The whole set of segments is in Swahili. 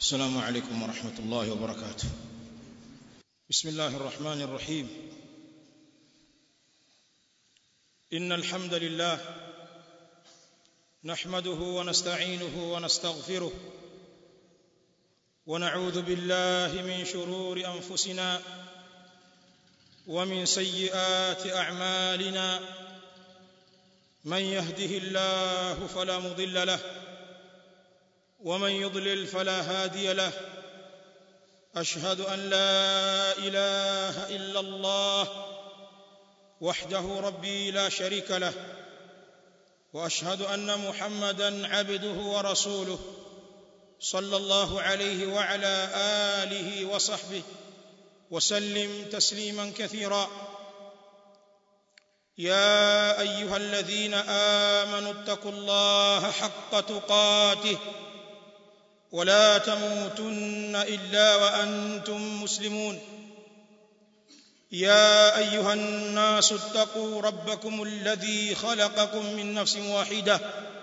السلام عليكم ورحمة الله وبركاته بسم الله الرحمن الرحيم إن الحمد لله نحمده ونستعينه ونستغفره ونعوذ بالله من شرور أنفسنا ومن سيئات أعمالنا من يهده الله فلا مضل له ومن يضلل فلا هادي له اشهد ان لا اله الا الله وحده ربي لا شريك له واشهد ان محمدا عبده ورسوله صلى الله عليه وعلى اله وصحبه وسلم تسليما كثيرا يا ايها الذين امنوا اتقوا الله حق تقاته ولا تموتن الا وانتم مسلمون يا ايها الناس اتقوا ربكم الذي خلقكم من نفس واحده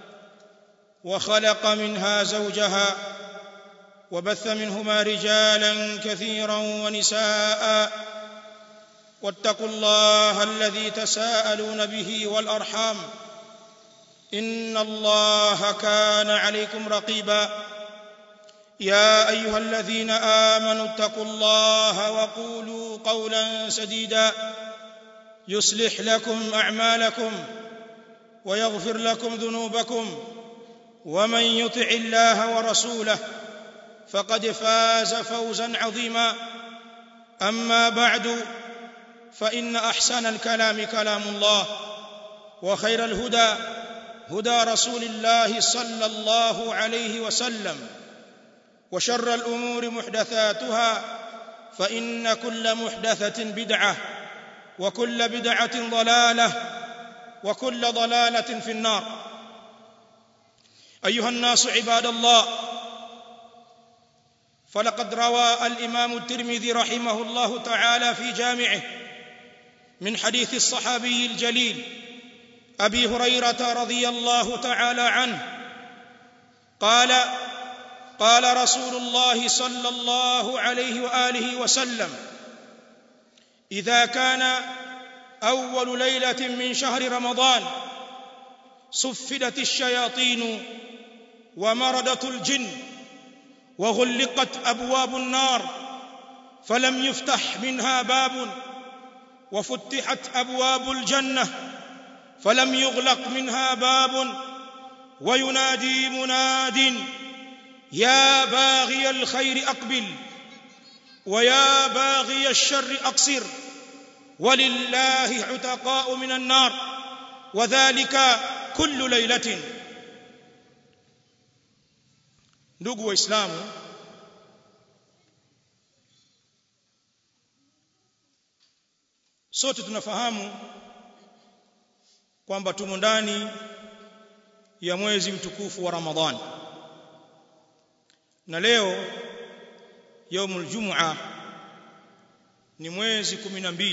وخلق منها زوجها وبث منهما رجالا كثيرا ونساء واتقوا الله الذي تساءلون به والارحام ان الله كان عليكم رقيبا يا ايها الذين امنوا اتقوا الله وقولوا قولا سديدا يصلح لكم اعمالكم ويغفر لكم ذنوبكم ومن يطع الله ورسوله فقد فاز فوزا عظيما اما بعد فان احسن الكلام كلام الله وخير الهدى هدى رسول الله صلى الله عليه وسلم وشر الامور محدثاتها فان كل محدثه بدعه وكل بدعه ضلاله وكل ضلاله في النار ايها الناس عباد الله فلقد روى الامام الترمذي رحمه الله تعالى في جامعه من حديث الصحابي الجليل ابي هريره رضي الله تعالى عنه قال قال رسول الله صلى الله عليه واله وسلم اذا كان اول ليله من شهر رمضان صفدت الشياطين ومردت الجن وغلقت ابواب النار فلم يفتح منها باب وفتحت ابواب الجنه فلم يغلق منها باب وينادي مناد يا باغي الخير اقبل ويا باغي الشر اقصر ولله عتقاء من النار وذلك كل ليله ndugu waislamu sote tunafahamu kwamba tumo ndani ya mwezi mtukufu wa Ramadhani na leo yaumul jum'a ni mwezi 12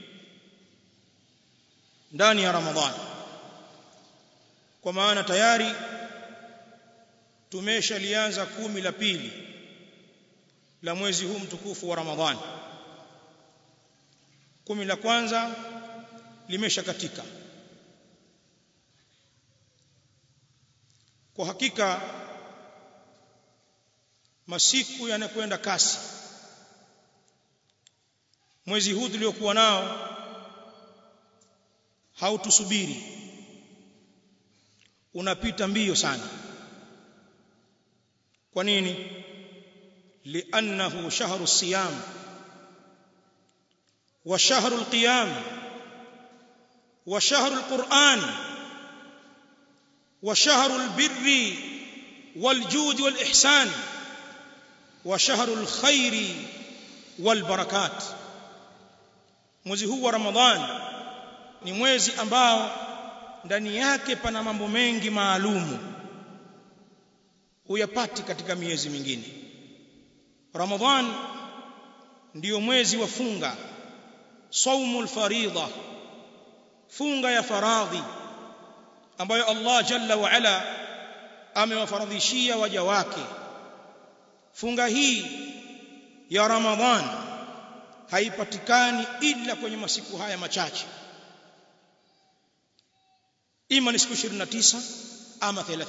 ndani ya Ramadhani kwa maana tayari tumeshalianza kumi la pili la mwezi huu mtukufu wa Ramadhani kumi la kwanza limeshakatika kwa hakika masiku yanakwenda kasi mwezi huu tuliokuwa nao hautusubiri unapita mbio sana kwa nini li'annahu shahru siyam wa shahru alqiyam wa shahru alquran wa shahru albirri waljud walihsan wa shahru alkhairi walbarakat mwezi huu wa ramadhan ni mwezi ambao ndani yake pana mambo mengi maalumu huyapati katika miezi mingine ramadhan ndiyo mwezi wa funga saumul faridha funga ya faradhi ambayo Allah jalla wa ala amewafaradhishia waja wake funga hii ya ramadhan haipatikani ila kwenye masiku haya machache ima ni siku 29 ama 30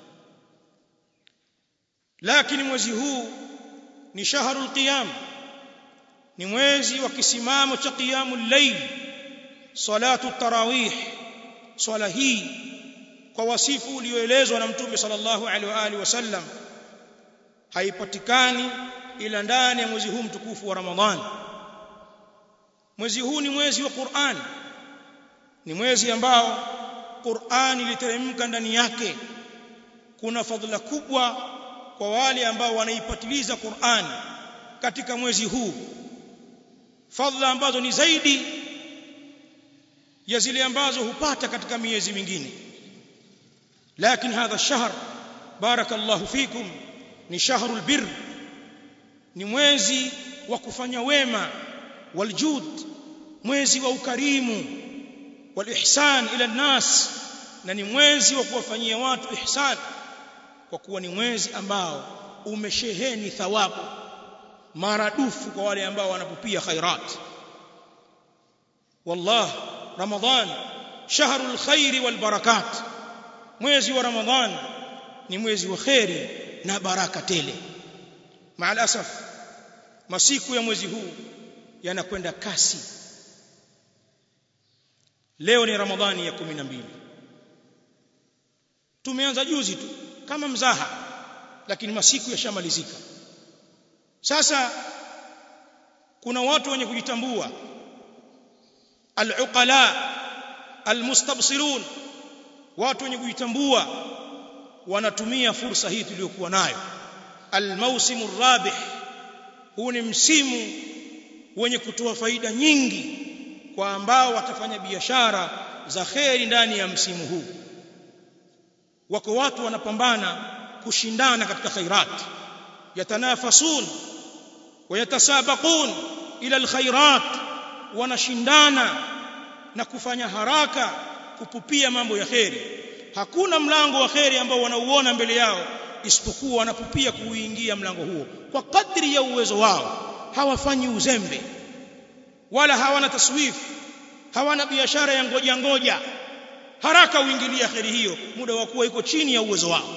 lakini mwezi huu ni shahrul qiyam ni mwezi wa kisimamo cha qiyamul layl salatu tarawih swala hii kwa wasifu ulioelezwa na mtume sallallahu alaihi wa alihi wasallam haipatikani ila ndani ya mwezi huu mtukufu wa ramadhani mwezi huu ni mwezi wa Qur'an ni mwezi ambao Qur'an iliteremka ndani yake kuna fadhila kubwa kwa wale ambao wanaipatiliza Qur'an katika mwezi huu fadhila ambazo ni zaidi ya zile ambazo hupata katika miezi mingine lakini hadha shahr barakallahu fikum ni shahrul birr ni mwezi wa kufanya wema waljud mwezi wa ukarimu walihsan ila nnas na ni mwezi wa kuwafanyia watu ihsan kwa kuwa ni mwezi ambao umesheheni thawabu maradufu kwa wale ambao wanapupia khairat wallah ramadhan shahrul khairi wal barakat mwezi wa ramadhan ni mwezi wa khairi na baraka tele maal asaf masiku ya mwezi huu yanakwenda kasi leo ni ramadhani ya 12 tumeanza juzi tu kama mzaha lakini masiku yashamalizika sasa kuna watu wenye kujitambua al-uqala al-mustabsirun watu wenye kujitambua wanatumia fursa hii tuliyokuwa nayo al-mausimu rabih huu ni msimu wenye kutoa faida nyingi kwa ambao watafanya biashara za kheri ndani ya msimu huu wako watu wanapambana kushindana katika khairat yatanafasun wayatasabaqun ila alkhairat wanashindana na kufanya haraka kupupia mambo ya kheri hakuna mlango wa kheri ambao wanauona mbele yao isipokuwa wanapupia kuuingia mlango huo kwa kadri ya uwezo wao hawafanyi uzembe wala hawana taswifu hawana biashara ya ngoja ngoja haraka uingilia kheri hiyo muda wa kuwa iko chini ya uwezo wao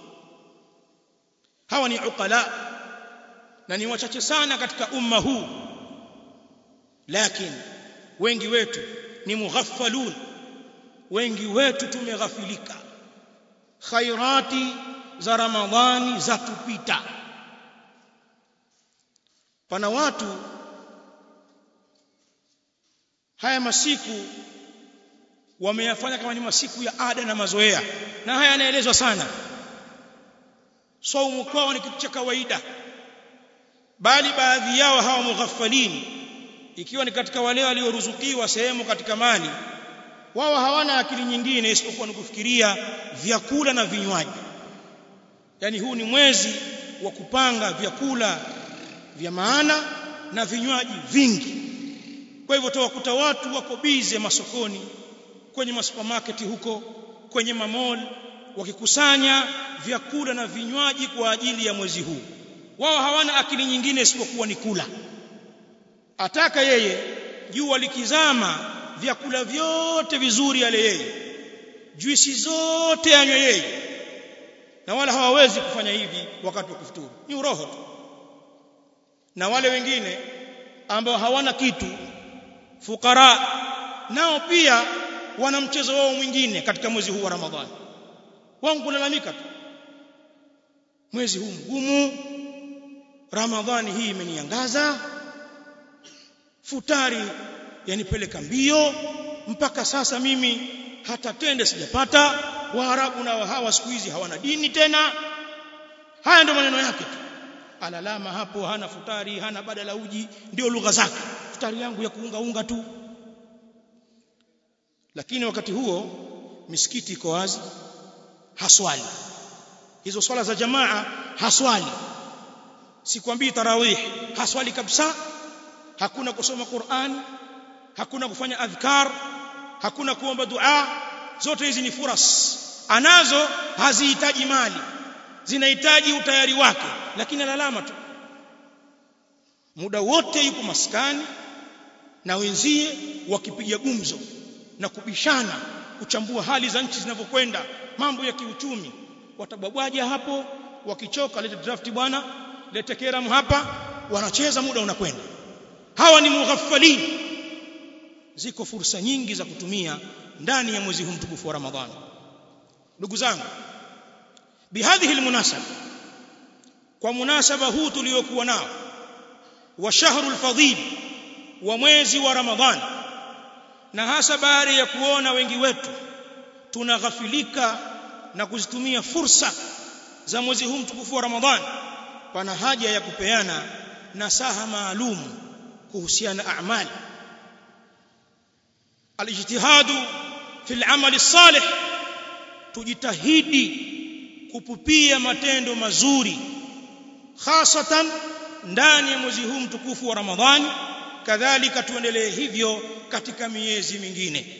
hawa ni uqala na ni wachache sana katika umma huu lakini wengi wetu ni mughaffalun wengi wetu tumeghafilika khairati za ramadhani za tupita pana watu haya masiku wameyafanya kama ni masiku ya ada na mazoea na haya yanaelezwa sana saumu kwao ni kitu cha kawaida bali baadhi yao hawa mughaffalin ikiwa ni katika wale walioruzukiwa sehemu katika mali wao hawana akili nyingine isipokuwa ni kufikiria vyakula na vinywaji yani huu ni mwezi wa kupanga vyakula vya maana na vinywaji vingi kwa hivyo tawakuta watu wako bize masokoni kwenye masupermarket huko kwenye mamall wakikusanya vyakula na vinywaji kwa ajili ya mwezi huu wao hawana akili nyingine isipokuwa ni kula ataka yeye jua likizama vyakula vyote vizuri yale yeye juisi zote anywe yeye na wala hawawezi kufanya hivi wakati wa kufuturu ni uroho tu na wale wengine ambao hawana kitu fukara nao pia wana mchezo wao mwingine katika mwezi huu wa Ramadhani wangu kulalamika tu mwezi huu mgumu Ramadhani hii imeniangaza futari yanipeleka mbio mpaka sasa mimi hata tende sijapata waarabu nao hawa siku hizi hawana dini tena haya ndio maneno yake tu alalama hapo hana futari hana badala uji ndio lugha zake futari yangu ya kuunga unga tu lakini wakati huo misikiti iko wazi haswali hizo swala za jamaa haswali sikwambii tarawih haswali kabisa hakuna kusoma Qur'an hakuna kufanya adhkar hakuna kuomba dua zote hizi ni furas anazo hazihitaji mali zinahitaji utayari wake lakini alalama tu muda wote yuko maskani na wenzie wakipiga gumzo na kubishana kuchambua hali za nchi zinavyokwenda mambo ya kiuchumi watababwaja hapo wakichoka lete draft bwana lete keram hapa wanacheza muda unakwenda hawa ni mughaffalin ziko fursa nyingi za kutumia ndani ya mwezi huu mtukufu wa Ramadhani ndugu zangu bihadhihi almunasaba kwa munasaba huu tuliokuwa nao wa shahrul fadhil wa mwezi wa Ramadhani na hasa baada ya kuona wengi wetu tunaghafilika na kuzitumia fursa za mwezi huu mtukufu wa Ramadhani pana haja ya kupeana nasaha maalum kuhusiana na amali alijtihadu fil amali salih tujitahidi kupupia matendo mazuri hasatan ndani ya mwezi huu mtukufu wa Ramadhani kadhalika tuendelee hivyo katika miezi mingine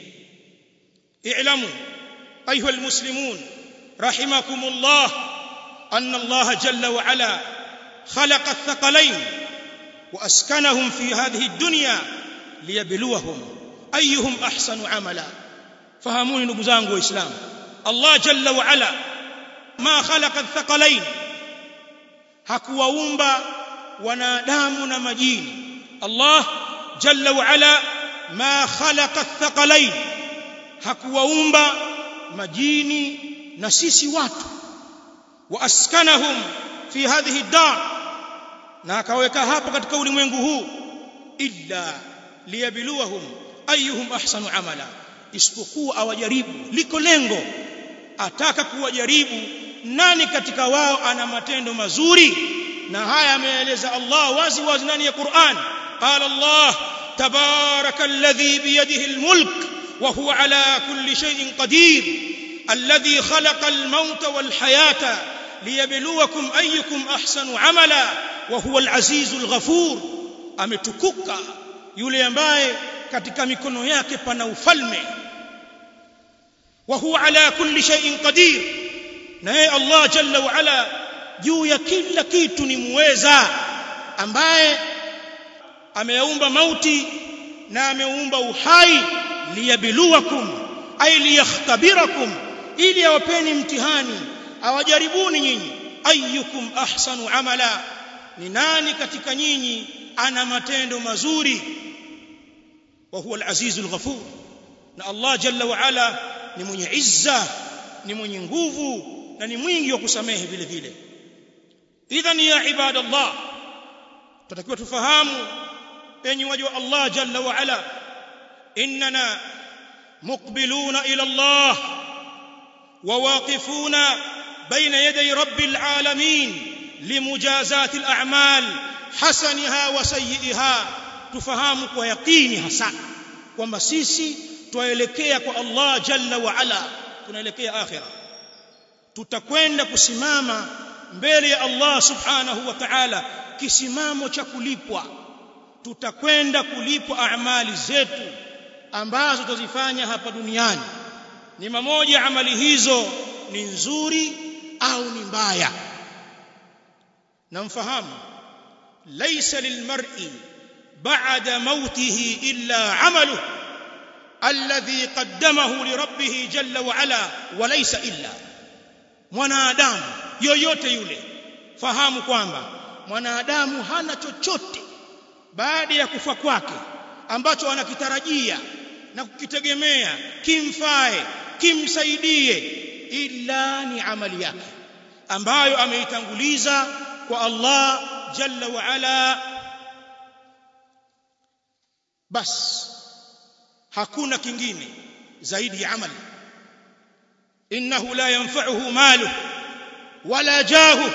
i'lamu ayuha almuslimun rahimakumullah anna Allah jalla wa ala khalaqa athqalain wa askanahum fi hadhihi ad-dunya liyabluwahum ayyuhum ahsanu amala fahamuni ndugu zangu waislamu Allah jalla wa ala ma khalaqa athqalain hakuwaumba wanadamu na majini Allah jalla wa ala ma khalaqa athqalain hakuwaumba majini na sisi watu wa askanahum fi hadhihi dar na akaweka hapo katika ulimwengu huu illa liyabluwahum ayyuhum ahsanu amala isipokuwa awajaribu liko lengo ataka kuwajaribu nani katika wao ana matendo mazuri na haya ameeleza Allah wazi wazi ndani ya Qur'an qala Allah tabaraka alladhi biyadihi almulk wa huwa ala kulli shay'in qadir alladhi khalaqa almauta walhayata liyabluwakum ayyukum ahsanu amala wa huwa alazizul ghafur ametukuka yule ambaye katika mikono yake pana ufalme wa huwa ala kulli shay'in qadir naye Allah jalla wa ala juu ya kila kitu ni muweza ambaye ameumba mauti na ameumba uhai liyabluwakum ay liyakhtabirakum ili awapeni mtihani awajaribuni nyinyi ayyukum ahsanu amala ni nani katika nyinyi ana matendo mazuri wa huwa al-azizul ghafur na Allah jalla wa ala ni mwenye izza ni mwenye nguvu na ni mwingi wa kusamehe vile vile idhan ya ibadallah tutakiwa tufahamu enyi waja wa Allah jalla wa ala innana muqbiluna ila Allah وواقفون بين يدي رب العالمين لمجازات الأعمال حسنها وسيئها تفهم ويقيني hasa kwamba sisi tuelekea kwa Allah jalla wa ala tunaelekea akhira tutakwenda kusimama mbele ya Allah subhanahu wa ta'ala kisimamo cha kulipwa tutakwenda kulipwa amali zetu ambazo tutazifanya hapa duniani ni mamoja amali hizo ni nzuri au ni mbaya na mfahamu laysa lilmar'i ba'da mautihi illa 'amaluhu alladhi qaddamahu li rabbih jalla wa ala wa laysa illa mwanadamu yoyote yule fahamu kwamba mwanadamu hana chochote baada ya kufa kwake ambacho anakitarajia na kukitegemea kimfae kimsaidie illa ni amali yake ambayo ameitanguliza kwa Allah jalla wa ala bas hakuna kingine zaidi ya amali innahu la yanfa'uhu maluhu wala jahu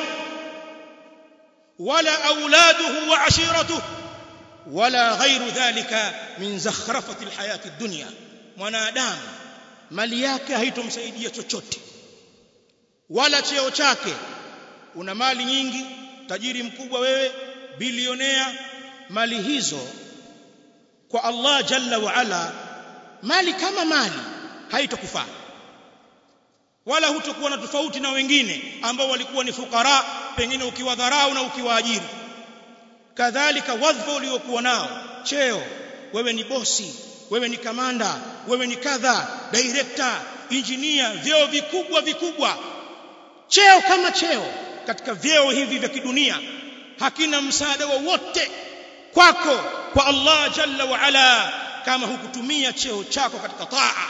wala auladuhu wa ashiratuhu wala ghairu dhalika min zakhrafati alhayati ad-dunya mwanadamu mali yake haitomsaidia chochote wala cheo chake una mali nyingi tajiri mkubwa wewe bilionea mali hizo kwa Allah jalla wa ala mali kama mali haitokufaa wala hutokuwa na tofauti na wengine ambao walikuwa ni fukara pengine ukiwadharau na ukiwaajiri kadhalika wadhifa uliokuwa nao cheo wewe ni bosi wewe ni kamanda wewe ni kadha director engineer vyeo vikubwa vikubwa cheo kama cheo katika vyeo hivi vya kidunia hakina msaada wowote kwako kwa Allah jalla wa ala kama hukutumia cheo chako katika taa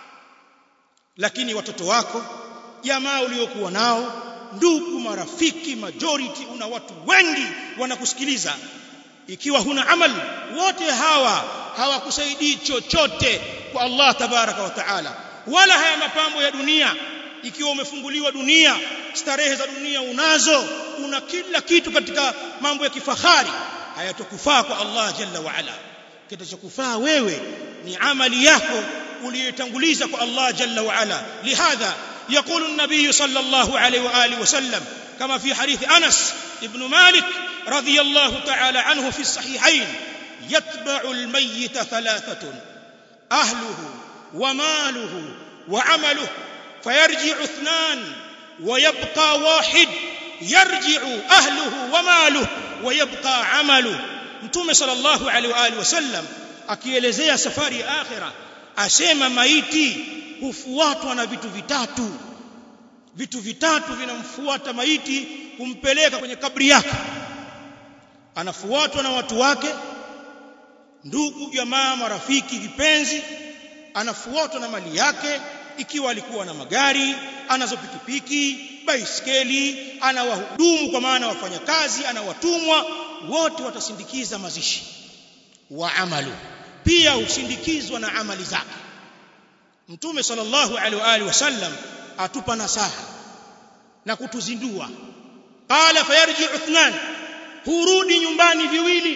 lakini watoto wako jamaa uliokuwa nao ndugu marafiki majority una watu wengi wanakusikiliza ikiwa huna amal wote hawa hawakusaidii chochote kwa Allah tabaraka wa taala wala haya mapambo ya dunia ikiwa umefunguliwa dunia starehe za dunia unazo una kila kitu katika mambo ya kifahari hayatokufaa kwa Allah jalla wa ala kitachokufaa wewe ni amali yako uliyotanguliza kwa Allah jalla wa ala lihadha يقول النبي صلى الله عليه واله وسلم كما في حديث انس ابن مالك رضي الله تعالى عنه في الصحيحين يتبع الميت ثلاثه اهله وماله وعمله فيرجع اثنان ويبقى واحد يرجع اهله وماله ويبقى عمله mtume sallallahu alaihi wa alihi wasallam akielezea safari ya akhira asema maiti hufuatwa na vitu vitatu vitu vitatu vinamfuata maiti kumpeleka kwenye kabri yake anafuatwa na watu wake ndugu jamaa marafiki vipenzi anafuatwa na mali yake ikiwa alikuwa na magari anazo pikipiki baiskeli ana wahudumu kwa maana wafanyakazi ana watumwa wote watasindikiza mazishi wa amalu pia husindikizwa na amali zake mtume sallallahu alaihi wa alihi wasallam atupa nasaha na kutuzindua qala fayarji uthnan hurudi nyumbani viwili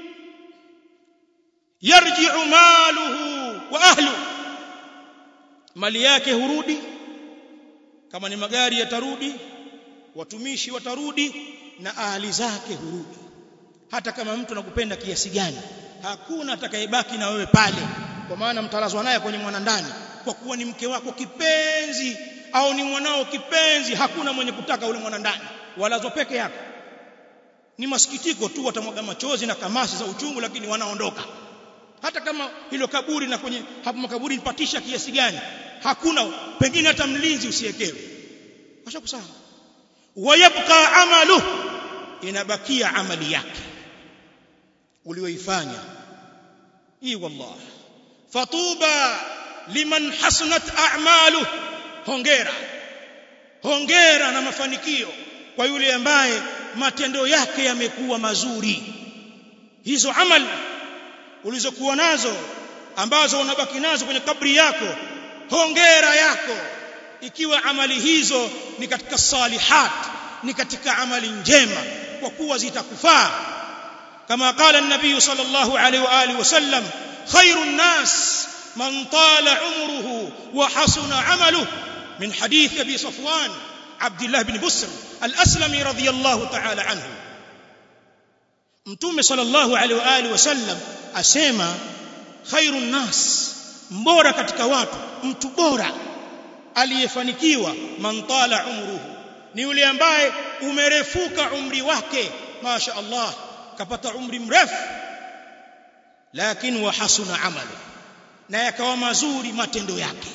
yarji'u maluhu wa ahlu mali yake hurudi kama ni magari yatarudi watumishi watarudi na ahli zake hurudi hata kama mtu anakupenda kiasi gani hakuna atakayebaki na wewe pale kwa maana mtalazwa naye kwenye mwanandani kwa kuwa ni mke wako kipenzi au ni mwanao kipenzi hakuna mwenye kutaka ule mwanandani walazwa peke yako ni masikitiko tu watamwaga machozi na kamasi za uchungu lakini wanaondoka hata kama hilo kaburi na kwenye hapo makaburi nipatisha kiasi gani hakuna pengine hata mlinzi usiekewe washakusahau wayabqa amalu inabakia amali yake ulioifanya hii wallah fatuba liman hasanat a'malu hongera hongera na mafanikio kwa yule ambaye matendo yake yamekuwa mazuri hizo amali ulizokuwa nazo ambazo unabaki nazo kwenye kabri yako hongera yako ikiwa amali hizo ni katika salihat ni katika amali njema kwa kuwa zitakufaa kama qala an-nabiy sallallahu alayhi wa alihi wasallam khairun nas man tala umruhu wa hasuna amaluhu min hadith abi safwan abdullah ibn busr al-aslami radiyallahu ta'ala anhu mtume sallallahu alaihi wa alihi wasallam asema khairun nas mbora katika watu mtu bora aliyefanikiwa man tala umruhu ni yule ambaye umerefuka umri wake masha Allah kapata umri mrefu lakini wa hasuna amalu na yakawa mazuri matendo yake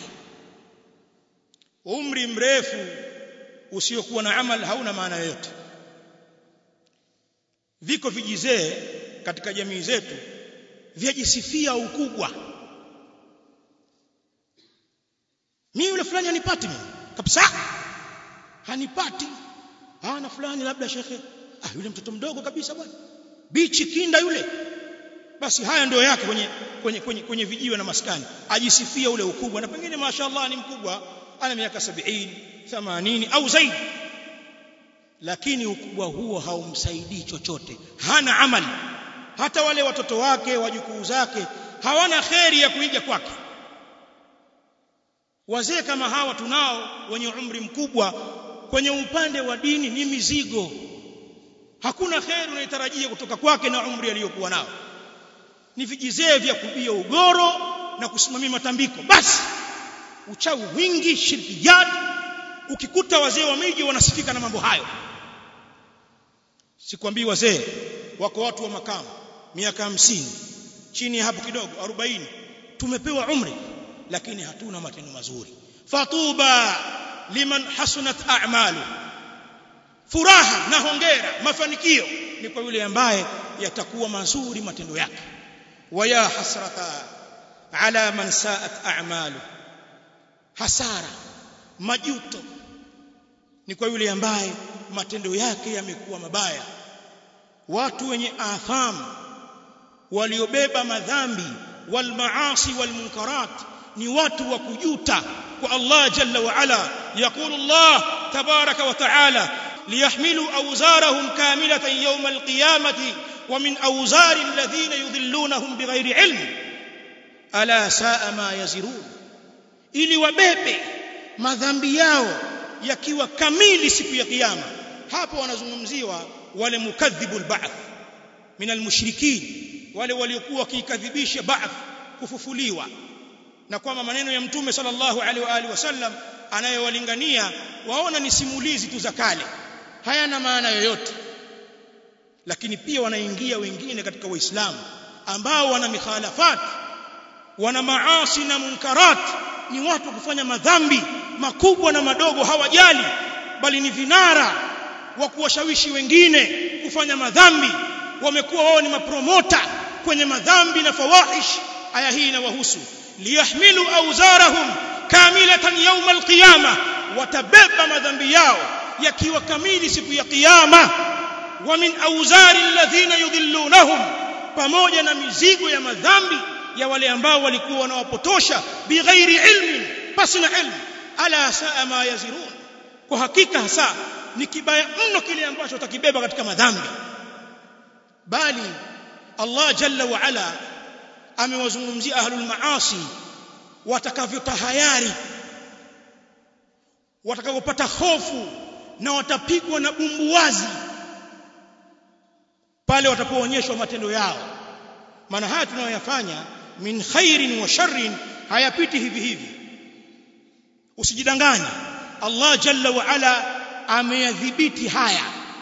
umri mrefu usiokuwa na amal hauna maana yoyote viko vijizee katika jamii zetu vyajisifia ukubwa mimi yule fulani hanipati mimi kabisa hanipati ah na fulani labda shekhe ah yule mtoto mdogo kabisa bwana bichi kinda yule basi haya ndio yake kwenye kwenye kwenye, kwenye vijiwe na maskani ajisifia ule ukubwa na pengine mashaallah ni mkubwa ana miaka 70 80 au zaidi lakini ukubwa huo haumsaidii chochote hana amali hata wale watoto wake wajukuu zake hawana kheri ya kuiga kwake wazee kama hawa tunao wenye umri mkubwa kwenye upande wa dini ni mizigo hakuna kheri unayotarajia kutoka kwake na umri aliyokuwa nao ni vijizee vya kubia ugoro na kusimamia matambiko basi uchawi wingi shirkiyat ukikuta wazee wa miji wanasifika na mambo hayo sikwambii wazee wako watu wa makamu miaka hamsini chini hapo kidogo 40 tumepewa umri lakini hatuna matendo mazuri fatuba liman hasunat a'malu furaha na hongera mafanikio ni kwa yule ambaye yatakuwa mazuri matendo yake waya hasrata ala man sa'at a'malu hasara majuto ni kwa yule ambaye matendo yake yamekuwa mabaya watu wenye atham waliobeba madhambi wal maasi wal munkarat ni watu wa kujuta kwa Allah jalla wa ala yaqulu Allah tabaraka wa taala liyahmilu awzarahum kamilatan yawm alqiyamati wa min awzari alladhina yudhillunahum bighairi ilm ala saa ma yazirun ili wabebe madhambi yao yakiwa kamili siku ya kiyama hapo wanazungumziwa wale mukadhibul ba'th min almushrikin wale waliokuwa wakikadhibisha ba'th kufufuliwa na kwamba maneno ya mtume sallallahu alaihi wa alihi wasallam anayowalingania waona ni simulizi tu za kale hayana maana yoyote lakini pia wanaingia wengine katika waislamu ambao wana mikhalafat wana maasi na munkarat ni watu kufanya madhambi makubwa na madogo hawajali bali ni vinara wa kuwashawishi wengine kufanya madhambi wamekuwa wao ni mapromota kwenye madhambi na fawahish aya hii inawahusu liyahmilu awzarahum kamilatan yawm alqiyama watabeba madhambi yao yakiwa kamili siku ya kiyama wa min awzari alladhina yudhillunahum pamoja na mizigo ya madhambi ya wale ambao walikuwa wanawapotosha bighairi ilmin pasi na ilmu ala saa ma yazirun kwa hakika hasa ni kibaya mno kile ambacho utakibeba katika madhambi bali Allah jalla wa ala amewazungumzia ahlul maasi watakavyotahayari watakavyopata hofu na watapigwa na bumbuwazi pale watapoonyeshwa matendo yao maana haya tunayoyafanya min khairin wa sharrin hayapiti hivi hivi usijidanganye Allah jalla wa ala ameyadhibiti haya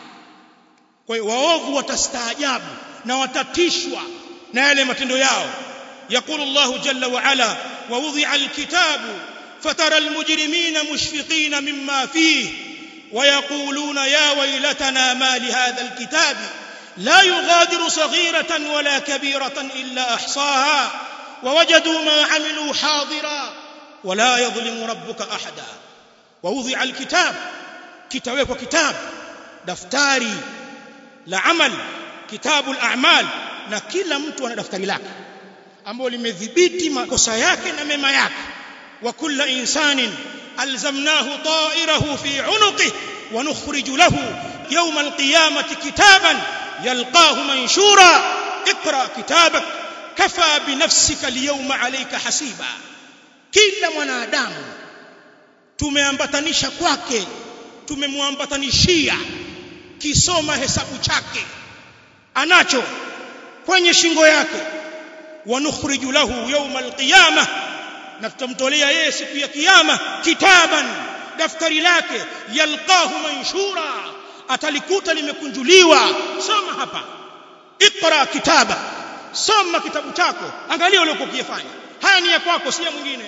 kwa hiyo waovu watastaajabu na watatishwa na yale matendo yao يقول الله جل وعلا ووضع الكتاب فترى المجرمين مشفقين مما فيه ويقولون يا ويلتنا ما لهذا الكتاب لا يغادر صغيرة ولا كبيرة إلا أحصاها ووجدوا ما عملوا حاضرا ولا يظلم ربك أحدا ووضع الكتاب كتاب وكتاب دفتاري لعمل كتاب الأعمال na kila mtu ana daftari lake ambalo limedhibiti makosa yake na mema yake wa kulla insanin alzamnahu ta'irahu fi 'unuqihi wa nukhriju lahu yawm alqiyamati kitaban yalqahu manshura اقرا كتابك كفى بنفسك اليوم عليك حسيبا kila mwanadamu tumeambatanisha kwake tumemwambatanishia kisoma hesabu chake anacho kwenye shingo yake wanukhriju lahu yawma alqiyama na tutamtolea yeye siku ya kiyama kitaban daftari lake yalqahu manshura atalikuta limekunjuliwa soma hapa iqra kitaba soma kitabu chako angalia uliokuwa ukifanya haya ni ya kwako si ya mwingine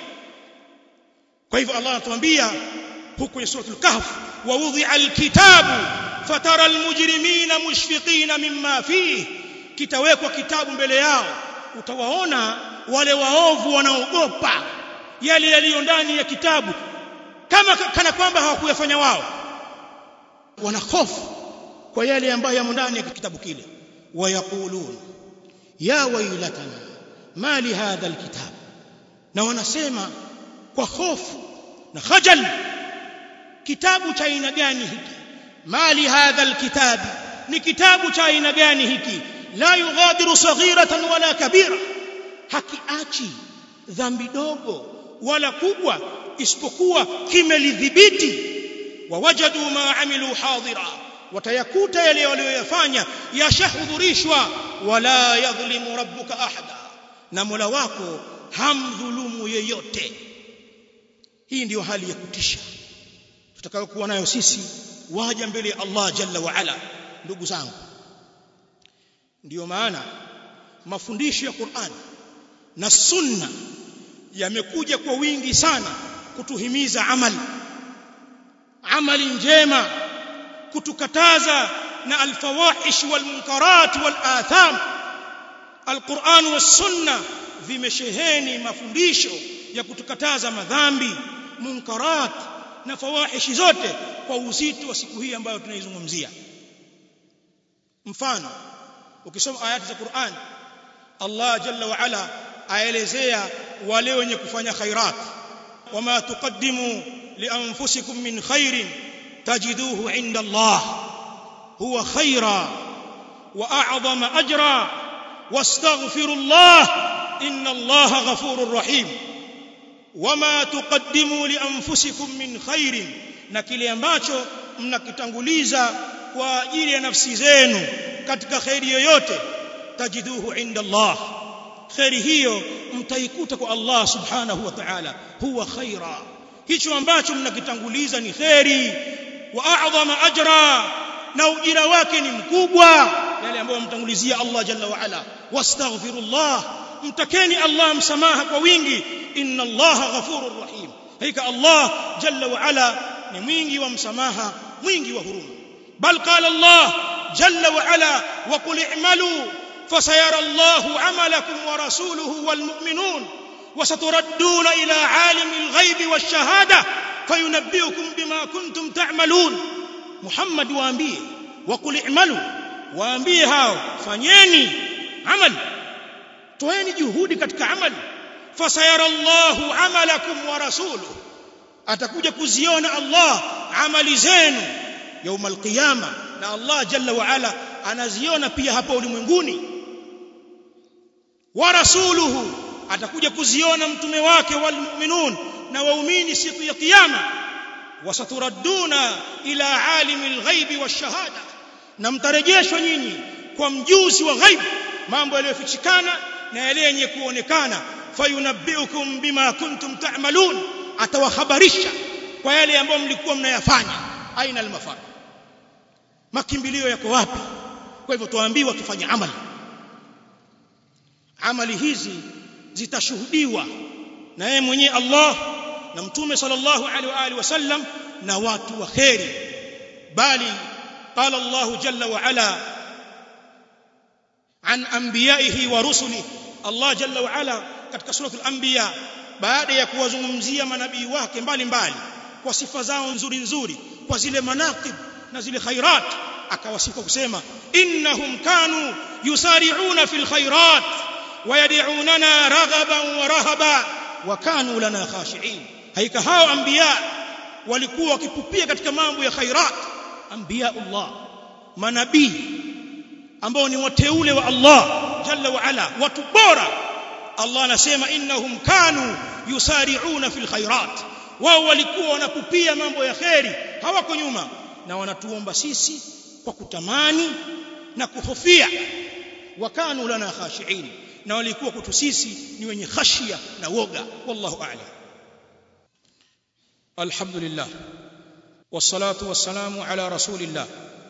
kwa hivyo Allah anatuambia huku kwenye suratul kahf wa wudhi'a alkitabu fatara almujrimina mushfiqina mimma fihi kitawekwa kitabu mbele yao utawaona wale waovu wanaogopa yale yaliyo ndani ya kitabu kama kana kwamba hawakuyafanya wao wana hofu kwa yale ambayo yamo ndani ya kitabu kile wayaqulun ya wailatana ma li hadha alkitab na wanasema kwa hofu na khajal kitabu cha aina gani hiki ma li hadha alkitab ni kitabu cha aina gani hiki la yughadiru saghiratan wala kabira hakiachi dhambi dogo wala kubwa isipokuwa kimelidhibiti wawajadu ma amilu hadira watayakuta yale walioyafanya yashahudhurishwa wala yadhlimu rabbuka ahada na Mola wako hamdhulumu yeyote hii ndiyo hali ya kutisha tutakayokuwa nayo sisi waja mbele ya Allah jalla wa ala ndugu zangu ndiyo maana mafundisho ya Qur'an na sunna yamekuja kwa wingi sana kutuhimiza amali amali njema kutukataza na alfawahish walmunkarat walatham alquran wassunna vimesheheni mafundisho ya kutukataza madhambi munkarat na fawahishi zote kwa uzito wa siku hii ambayo tunaizungumzia mfano ukisoma ayati za Qur'an Allah jalla wa ala aelezea wale wenye kufanya khairat wama tuqaddimu lianfusikum min khairin tajiduhu inda Allah huwa khaira wa a'zama ajra wastaghfiru Allah inna Allah ghafurur rahim wama tuqaddimu lianfusikum min khairin na kile ambacho mnakitanguliza kwa ajili ya nafsi zenu katika khairi yoyote tajiduhu inda Allah khairi hiyo mtaikuta kwa Allah subhanahu wa ta'ala huwa khaira hicho ambacho mnakitanguliza ni khairi wa a'zama ajra na ujira wake ni mkubwa yale ambayo mtangulizia Allah jalla wa ala wastaghfirullah mtakeni Allah msamaha kwa wingi inna Allah ghafurur rahim hakika Allah jalla wa ala ni mwingi wa msamaha mwingi wa huruma bal qala Allah jalla wa ala wa qul i'malu فسيرى الله عملكم ورسوله والمؤمنون وستردون إلى عالم الغيب والشهادة فينبئكم بما كنتم تعملون محمد waambie وقل اعملوا waambie hao fanyeni amal toeni juhudi katika amali fasayara Allahu amalakum wa rasuluhu atakuja kuziona Allah amali zenu يوم القيامه na Allah jalla wa ala anaziona pia hapa ulimwenguni wa rasuluhu atakuja kuziona mtume wake walmu'minun na waumini siku ya kiyama wasaturadduna ila alimil ghaibi washahada na mtarejeshwa nyinyi kwa mjuzi wa ghaibu mambo yaliyofichikana na yale yenye kuonekana fayunabbiukum bima kuntum ta'malun atawahabarisha kwa yale ambayo mlikuwa mnayafanya aina almafar makimbilio yako wapi kwa hivyo tuambiwa tufanye amali amali hizi zitashuhudiwa na yeye mwenyewe Allah na mtume sallallahu alaihi wa alihi wasallam na watu wa kheri bali qala Allah jalla wa ala an anbiyaihi wa rusulihi Allah jalla wa ala katika suratul anbiya baada ya kuwazungumzia manabii wake mbalimbali kwa sifa zao nzuri nzuri kwa zile manaqib na zile khairat akawasifa kusema innahum kanu yusari'una fil khairat ويدعوننا رغبا ورهبا وكانوا لنا خاشعين haika hao anbiya walikuwa wakipupia katika mambo ya khairat anbiya Allah manabii ambao ni wateule wa Allah jalla wa ala watu bora Allah anasema innahum kanu yusari'una fil khairat wao walikuwa wanapupia mambo ya kheri hawako nyuma na wanatuomba sisi kwa kutamani na kuhofia wakanu lana khashi'in na walikuwa kwetu sisi ni wenye khashia na woga wallahu a'lam alhamdulillah wassalatu wassalamu ala rasulillah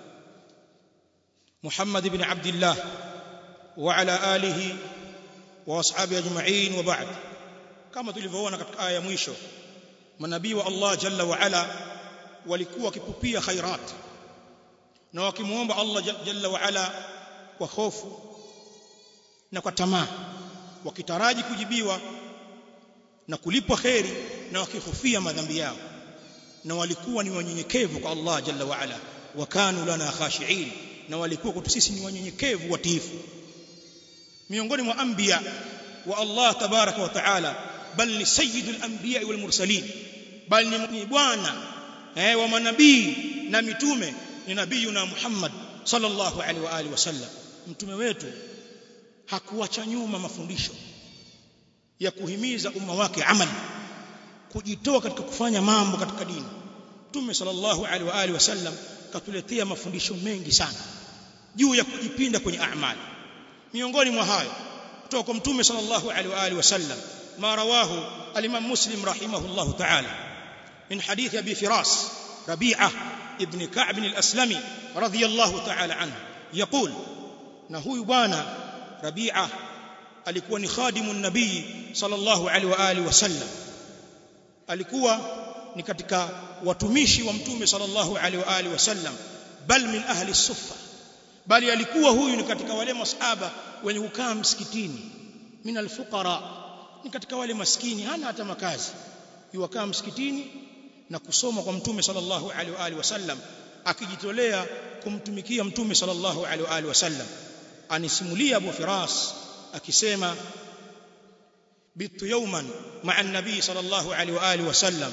muhammad ibn abdillah wa ala alihi wa ashabi ajma'in wa ba'd kama tulivyoona katika aya ya mwisho manabii wa Allah jalla wa ala walikuwa wakipupia khairat na wakimuomba Allah jalla wa ala kwa hofu na kwa tamaa wakitaraji kujibiwa na kulipwa kheri na wakihofia madhambi yao na walikuwa ni wanyenyekevu kwa Allah jalla wa ala wakanu lana khashiin na walikuwa kwetu sisi ni wanyenyekevu watiifu miongoni mwa anbiya wa Allah tabaraka wa taala bal ni sayyidul anbiya wal mursalin bal ni bwana eh wa manabii na mitume ni nabiyuna Muhammad sallallahu alaihi wa alihi wasallam mtume wetu hakuacha nyuma mafundisho ya kuhimiza umma wake amali kujitoa katika kufanya mambo katika dini Mtume sallallahu alaihi wa alihi wasallam katuletea mafundisho mengi sana juu ya kujipinda kwenye amali miongoni mwa hayo kutoka kwa Mtume sallallahu alaihi wa alihi wasallam ma rawahu al-Imam Muslim rahimahullahu ta'ala min hadith Abi Firas ربيعة ابن كعب الأسلمي رضي الله تعالى عنه يقول نهو بوانا ربيعة alikuwa ni khadimu nabii sallallahu alaihi wa alihi wasallam alikuwa ni katika watumishi wa mtume sallallahu alaihi wa alihi wasallam bal min ahli suffa bali alikuwa huyu ni katika wale masahaba wenye kukaa msikitini min alfuqara ni katika wale maskini hana hata makazi yuwakaa msikitini na kusoma kwa mtume sallallahu alaihi wa alihi wasallam akijitolea kumtumikia mtume sallallahu alaihi wa alihi wasallam anisimulia Abu Firas akisema bitu yawman ma'a an-nabii sallallahu alaihi wa alihi wasallam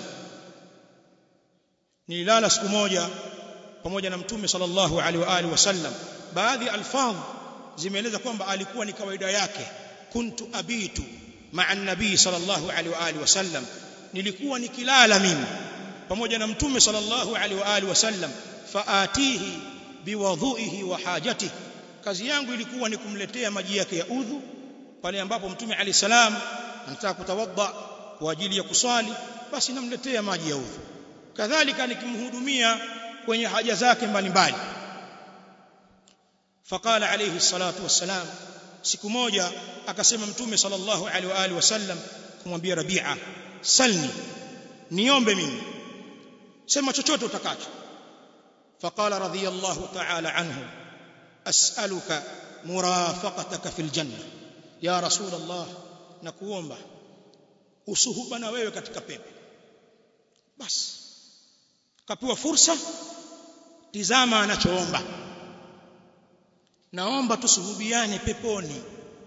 nililala siku moja pamoja na mtume sallallahu alaihi wa alihi wasallam baadhi alfadh zimeeleza kwamba alikuwa ni kawaida yake kuntu abitu ma'a an-nabii sallallahu alaihi wa alihi wasallam nilikuwa nikilala mimi pamoja na mtume sallallahu alaihi wa alihi wasallam faatihi biwadhuihi wa hajatihi kazi yangu ilikuwa ni kumletea maji yake ya udhu pale ambapo mtume ali salam anataka kutawadha kwa ajili ya kuswali basi namletea maji ya udhu kadhalika nikimhudumia kwenye haja zake mbalimbali faqala alayhi salatu wassalam siku moja akasema mtume sallallahu alaihi wa alihi wasallam kumwambia rabi'a salni niombe mimi sema chochote utakacho faqala radiyallahu ta'ala anhu as'aluka murafaqataka fil janna ya rasul allah nakuomba usuhuba na wewe katika pepo basi kapewa fursa tizama anachoomba naomba tusuhubiane peponi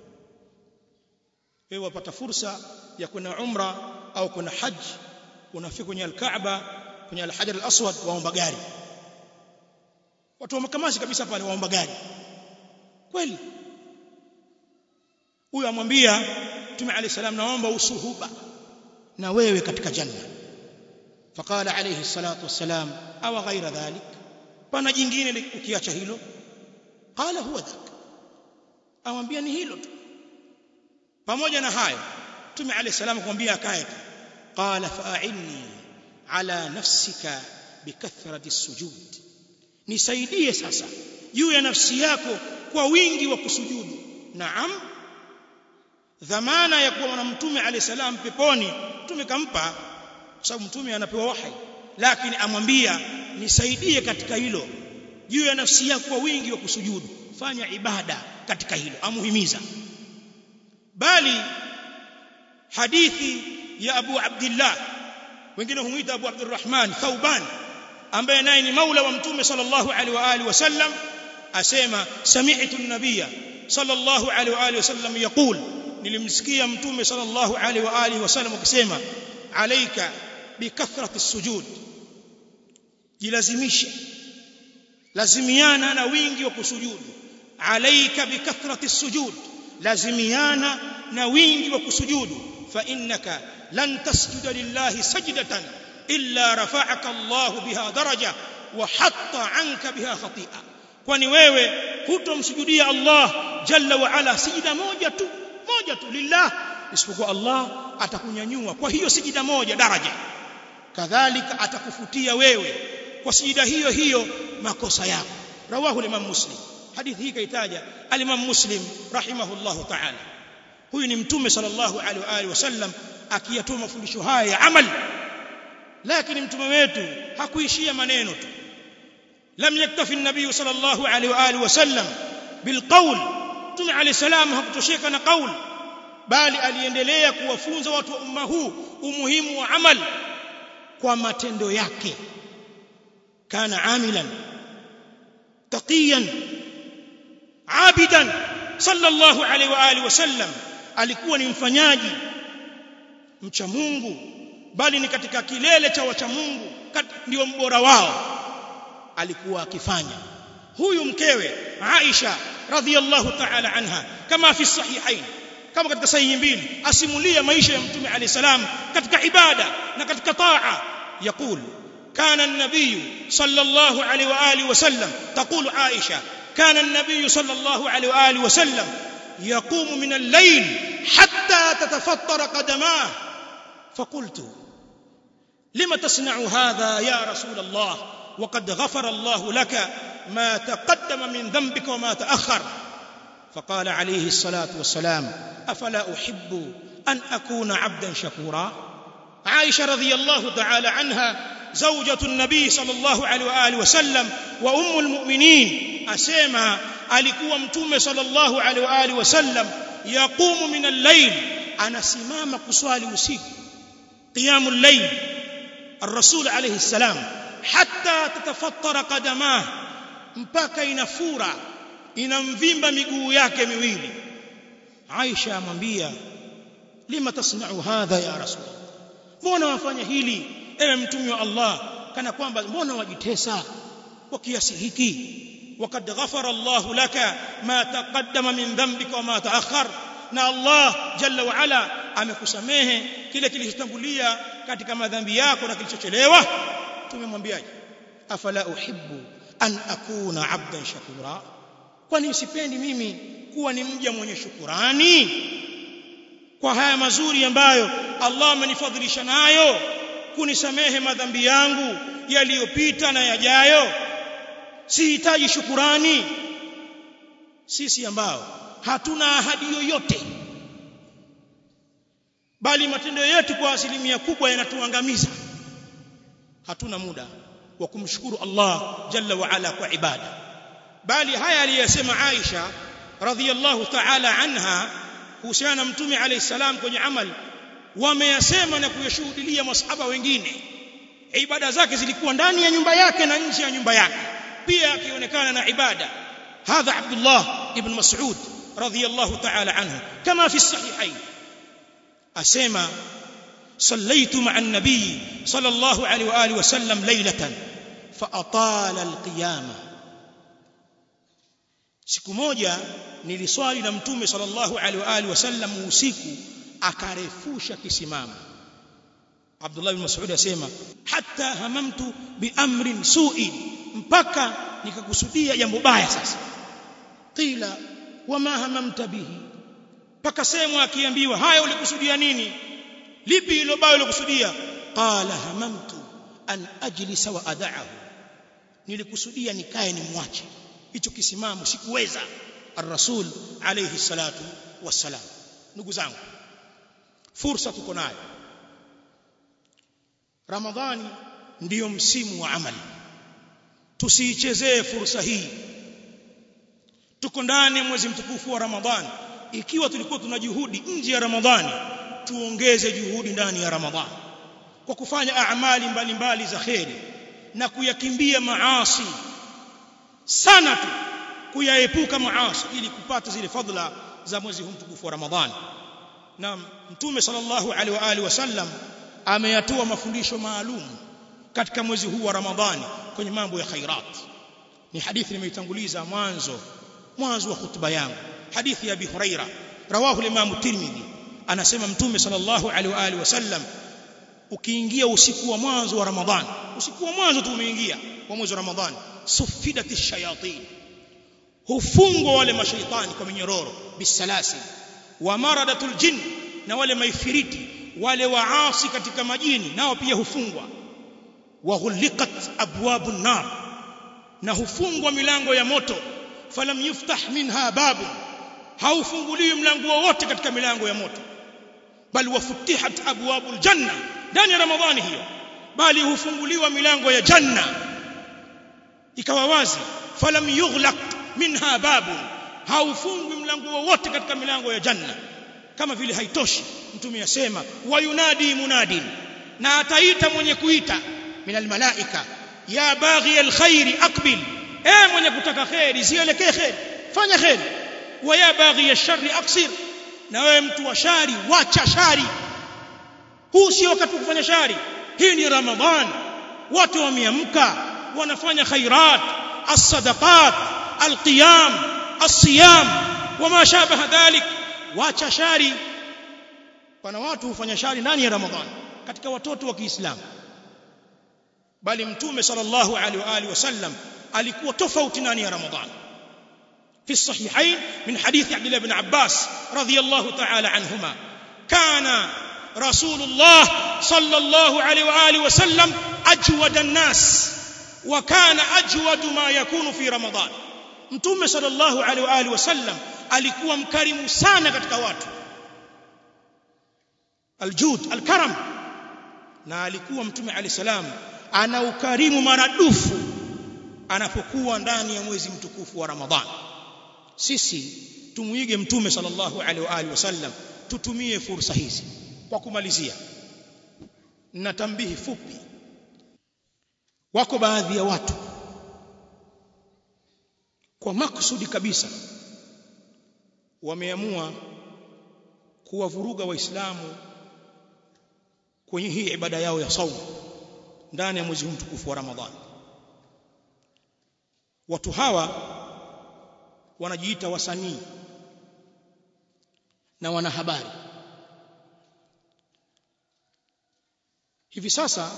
wewe wapata fursa ya kwenda umra au kuna haji unafika kwenye al-Kaaba kwenye al-Hajar al-Aswad waomba gari watu wa makamasi kabisa pale waomba gari kweli huyu amwambia Mtume عليه السلام naomba usuhuba na wewe katika janna faqala alayhi salatu wassalam aw ghaira dhalik pana jingine ukiacha hilo qala huwa dhak amwambia ni hilo tu pamoja na hayo Mtume عليه السلام kumwambia akae tu qala fa'inni ala nafsika bikathrati sujud nisaidie sasa juu ya nafsi yako kwa wingi wa kusujudu naam dhamana ya kuwa na mtume alayhi salam peponi mtume kampa kwa sababu mtume anapewa wahi lakini amwambia nisaidie katika hilo juu ya nafsi yako kwa wingi wa kusujudu fanya ibada katika hilo amuhimiza bali hadithi ya Abu Abdullah wengine humuita Abu Abdurrahman Thauban ambaye naye ni maula wa mtume sallallahu alaihi wa alihi wasallam asema sami'tu an-nabiyya sallallahu alaihi wa alihi wasallam yaqul nilimsikia mtume sallallahu alaihi wa alihi wasallam akisema alaika bikathrati sujud jilazimishe lazimiana na wingi wa kusujudu alaika bikathrati sujud lazimiana na wingi wa kusujudu fa innaka lan tasjuda lillahi sajdatan illa rafa'aka Allah biha daraja wa hatta anka biha khati'a kwani wewe hutomsujudia Allah jalla wa ala sijida moja tu moja tu lillah isipokuwa Allah atakunyanyua kwa hiyo sijida moja daraja kadhalika atakufutia wewe kwa sijida hiyo hiyo makosa yako rawahu imam muslim hadithi hii kaitaja al-imam muslim rahimahullahu ta'ala huyu ni mtume sallallahu alaihi wa alihi wasallam akiyatoa mafundisho haya ya amali lakini mtume wetu hakuishia maneno tu lam yaktafi an-nabiy sallallahu alaihi wa alihi wasallam bilqawl mtume alayhi salam hakutosheka na qaul bali aliendelea kuwafunza watu wa umma huu umuhimu wa amal kwa matendo yake kana amilan taqiyan abidan sallallahu alaihi wa alihi wasallam alikuwa ni mfanyaji mcha Mungu bali ni katika kilele cha wacha Mungu ndio mbora wao alikuwa akifanya huyu mkewe Aisha radhiyallahu ta'ala anha kama fi sahihain kama katika sahihi mbili asimulia maisha ya mtume alayhi salam katika ibada na katika taa يقول كان النبي صلى الله عليه واله وسلم تقول عائشه كان النبي صلى الله عليه واله وسلم يقوم من الليل حتى تتفطر قدماه فقلت لما تصنع هذا يا رسول الله وقد غفر الله لك ما تقدم من ذنبك وما تأخر فقال عليه الصلاة والسلام أفلا أحب أن أكون عبدا شكورا عائشة رضي الله تعالى عنها زوجة النبي صلى الله عليه وآله وسلم وأم المؤمنين أسيما alikuwa mtume sallallahu alaihi wa alihi wasallam yaqumu min al-layl anasimama kuswali usiku qiyamul layl الرسول عليه السلام حتى تتفطر قدماه mpaka inafura inamvimba miguu yake miwili Aisha amwambia lima tasna'u hadha ya rasul mbona wafanya hili ewe mtume wa Allah kana kwamba mbona wajitesa kwa kiasi hiki وقد غفر الله لك ما تقدم من ذنبك وما تأخر na Allah jalla wa ala amekusamehe kile kilichotangulia katika madhambi yako na kilichochelewa tumemwambiaje afala uhibbu an akuna abdan shakura kwani sipendi mimi kuwa ni mja mwenye shukurani kwa haya mazuri ambayo Allah amenifadhilisha nayo kunisamehe madhambi yangu yaliyopita na yajayo sihitaji shukurani sisi ambao hatuna ahadi yoyote bali matendo yetu kwa asilimia kubwa yanatuangamiza hatuna muda wa kumshukuru Allah jalla wa ala kwa ibada bali haya aliyosema Aisha radhiyallahu ta'ala anha kuhusiana na mtume alayhi salam kwenye amali wameyasema na kuyashuhudia masahaba wengine ibada zake zilikuwa ndani ya nyumba yake na nje ya nyumba yake pia akionekana na ibada hadha Abdullah ibn Mas'ud radhiyallahu ta'ala anhu kama fi sahihain asema صليت مع النبي صلى الله عليه واله وسلم ليله فاطال القيامه siku moja niliswali na mtume sallallahu alaihi wa alihi wasallam usiku akarefusha kisimamo Abdullah bin Mas'ud asema hatta hamamtu bi amrin su'in mpaka nikakusudia jambo baya sasa qila wama hamamta bihi mpaka semwa akiambiwa haya ulikusudia nini lipi hilo baya ulikusudia qala hamamtu an ajlisa wa ada'ahu nilikusudia nikae nimwache hicho kisimamo sikuweza ar-rasul alayhi salatu wassalam ndugu zangu fursa tuko nayo ramadhani ndiyo msimu wa amali tusiichezee fursa hii tuko ndani ya mwezi mtukufu wa ramadhani ikiwa tulikuwa tuna juhudi nje ya ramadhani tuongeze juhudi ndani ya ramadhani kwa kufanya amali mbalimbali za kheri na kuyakimbia maasi sana tu kuyaepuka maasi ili kupata zile fadhila za mwezi huu mtukufu wa ramadhani na mtume sallallahu alaihi wa alihi wasallam ameyatoa mafundisho maalum katika mwezi huu wa ramadhani kwenye mambo ya khairat ni hadithi nimeitanguliza mwanzo mwanzo wa hutuba yangu hadithi ya Abi Huraira rawahu al-Imam Tirmidhi anasema mtume sallallahu alaihi wa alihi wasallam ukiingia usiku wa mwanzo wa ramadhani usiku wa mwanzo tu umeingia wa mwezi wa ramadhani sufidat ash-shayatin hufungwa wale mashaitani kwa minyororo bisalasil wa maradatul jinn na wale maifiriti wale waasi katika majini nao pia hufungwa wa ghuliqat abwabun nar na hufungwa milango ya moto falam yuftah minha babu haufunguliwi mlango wowote katika milango ya moto bali wafutihat abwabul janna ndani ya ramadhani hiyo bali hufunguliwa milango ya janna ikawa wazi falam yughlaq minha babu haufungwi mlango wowote katika milango ya janna kama vile haitoshi mtume yasema wayunadi munadin na ataita mwenye kuita minal malaika ya baghi alkhairi aqbil eh mwenye kutaka khairi zielekee khairi fanya khairi wa ya baghi alsharri aqsir na wewe mtu wa shari wacha shari huu sio wakati wa kufanya shari hii ni ramadhan watu wameamka wanafanya khairat as-sadaqat al-qiyam as-siyam wama shabaha dhalik wacha shari pana watu hufanya shari ndani ya ramadhani katika watoto wa Kiislamu bali mtume sallallahu alaihi wa alihi wasallam alikuwa tofauti ndani ya ramadhani في الصحيحين من حديث عبد الله بن عباس رضي الله تعالى عنهما كان rasulullah sallallahu alaihi wa alihi wasallam ajwada an-nas wa kana ajwadu ma yakunu fi ramadan mtume sallallahu alaihi wa alihi wasallam alikuwa mkarimu sana katika watu aljud alkaram na alikuwa mtume alayhi salam ana ukarimu maradufu anapokuwa ndani ya mwezi mtukufu wa ramadhan sisi tumuige mtume sallallahu alaihi wa alihi wasallam tutumie fursa hizi kwa kumalizia na tambihi fupi wako baadhi ya watu kwa makusudi kabisa wameamua kuwavuruga waislamu kwenye hii ibada yao ya saumu ndani ya mwezi huu mtukufu wa Ramadhani watu hawa wanajiita wasanii na wanahabari hivi sasa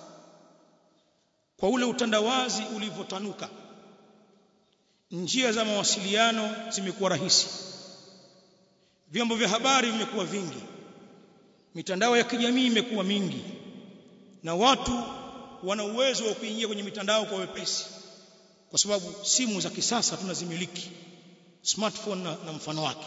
kwa ule utandawazi ulivyotanuka njia za mawasiliano zimekuwa rahisi vyombo vya habari vimekuwa vingi mitandao ya kijamii imekuwa mingi na watu wana uwezo wa kuingia kwenye mitandao kwa wepesi kwa sababu simu za kisasa tunazimiliki smartphone na, na mfano wake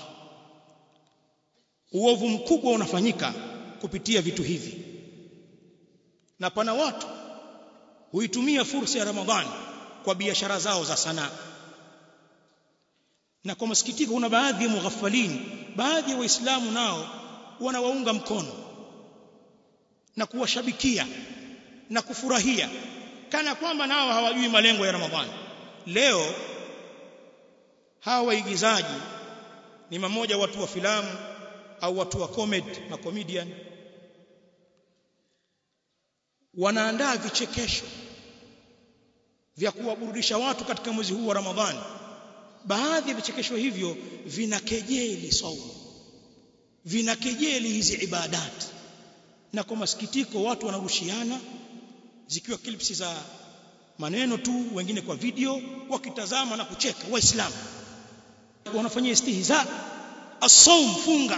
uovu mkubwa unafanyika kupitia vitu hivi na pana watu huitumia fursa ya Ramadhani kwa biashara zao za sanaa na kwa masikitiko kuna baadhi ya mughafalini baadhi ya waislamu nao wanawaunga mkono na kuwashabikia na kufurahia kana kwamba nao hawajui malengo ya Ramadhani leo hawa waigizaji ni mamoja watu wa filamu au watu wa comedy na comedian wanaandaa vichekesho vya kuwaburudisha watu katika mwezi huu wa Ramadhani baadhi ya vichekesho hivyo vinakejeli saumu vinakejeli hizi ibadati na kwa masikitiko watu wanarushiana zikiwa clips za maneno tu wengine kwa video wakitazama na kucheka waislamu wanafanyia istihza as-sawm funga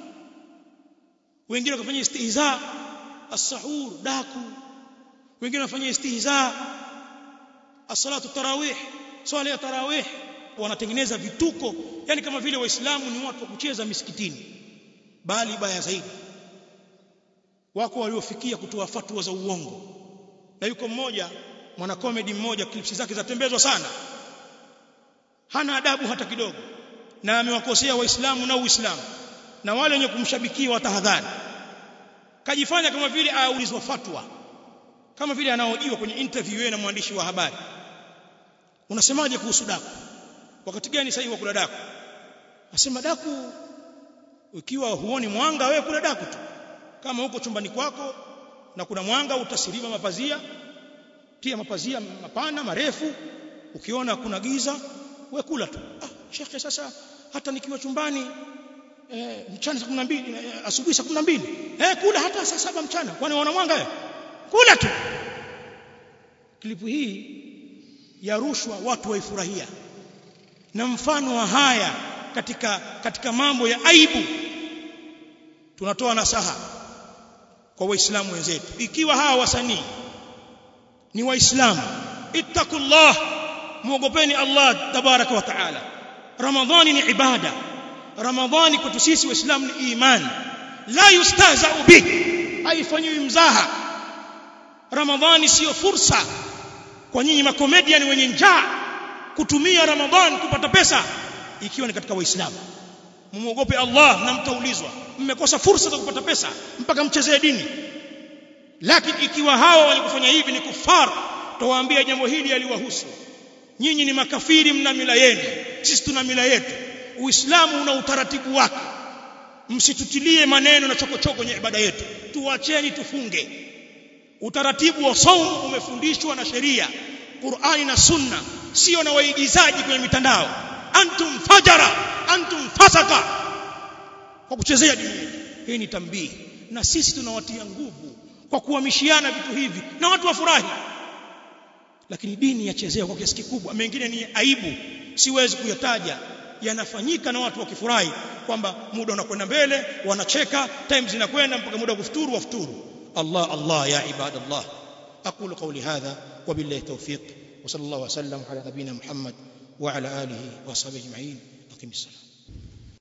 wengine wakafanyia istihza as-sahur daku wengine wanafanyia istihza as-salatu tarawih swala ya tarawih wanatengeneza vituko yani kama vile waislamu ni watu wa kucheza misikitini bali baya zaidi wako waliofikia kutoa fatwa za uongo na yuko mmoja mwana comedy mmoja clips zake zatembezwa sana hana adabu hata kidogo na amewakosea waislamu na uislamu na wale wenye kumshabikia watahadhari kajifanya kama vile aulizwa fatwa kama vile anaojiwa kwenye interview yeye na mwandishi wa habari unasemaje kuhusu daku wakati gani sahihi wa kula daku asema daku ukiwa huoni mwanga wewe kula daku tu kama huko chumbani kwako na kuna mwanga utasiliva mapazia tia mapazia mapana marefu ukiona kuna giza we kula tu ah shekhe sasa hata nikiwa chumbani eh, mchana saa 12 eh, asubuhi saa 12 eh kula hata saa saba mchana kwani unaona mwanga wewe kula tu klipu hii ya rushwa watu waifurahia na mfano wa haya katika katika mambo ya aibu tunatoa nasaha kwa waislamu wenzetu ikiwa hawa wasanii ni waislamu ittaqullah muogopeni Allah tabaraka wa taala ramadhani ni ibada ramadhani kwetu sisi waislamu ni imani la yustahza'u bih haifanywi mzaha ramadhani sio fursa kwa nyinyi makomedian wenye njaa kutumia ramadhani kupata pesa ikiwa ni katika waislamu mumuogope Allah na mtaulizwa mmekosa fursa za kupata pesa mpaka mchezee dini lakini ikiwa hawa walikufanya hivi ni kufar tawaambia jambo hili aliwahusu nyinyi ni makafiri mna mila yenu sisi tuna mila yetu uislamu una utaratibu wake msitutilie maneno na chokochoko kwenye ibada yetu tuacheni tufunge utaratibu wa saum umefundishwa na sheria Qur'ani na Sunna sio na waigizaji kwenye mitandao antum fajara antum fasaka kwa kuchezea dini yetu hii ni tambii na sisi tunawatia nguvu kwa kuhamishiana vitu hivi na watu wafurahi lakini dini yachezewa kwa kiasi kikubwa mengine ni aibu siwezi kuyataja yanafanyika na watu wakifurahi kwamba muda unakwenda mbele wanacheka time zinakwenda mpaka muda wa kufuturu wafuturu Allah Allah ya ibadallah aqulu qawli hadha wabillahi tawfiq wa sallallahu wa sallam ala nabina Muhammad wa ala alihi wa sahbihi ajma'in aqimis salam